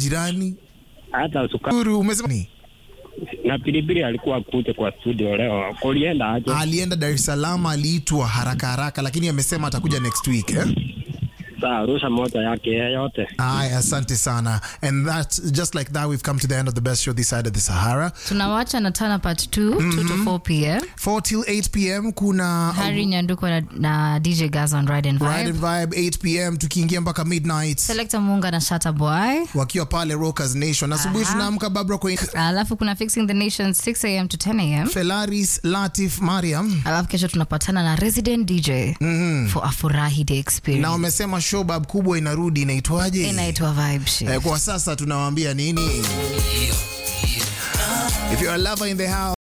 majirani. hata sukari Uru, umesema ni? na pilipili alikuwa kuja kwa studio leo, kulienda aje? Alienda Dar es Salaam, aliitwa haraka haraka, lakini amesema atakuja next week eh? Saa rusha moja yake yeyote. Aya, asante sana. And that just like that we've come to the end of the best show this side of the Sahara. tunawacha na tana part 2 2 to 4 pm 4 till 8 p.m. kuna hari nyanduko na, na dj gas on ride and vibe, Ride and Vibe 8 p.m. tukiingia mpaka midnight selector munga na shata boy wakiwa pale Rockers Nation. Asubuhi Aha. tunaamka Babra kwa alafu kuna fixing the nation 6 am to 10 am Felaris, Latif, Mariam alafu kesho tunapatana na resident dj for afurahi day na experience wamesema showbab kubwa inarudi inaitwaje? inaitwa vibe shift. Eh, kwa sasa tunawaambia nini? If you're a lover in the house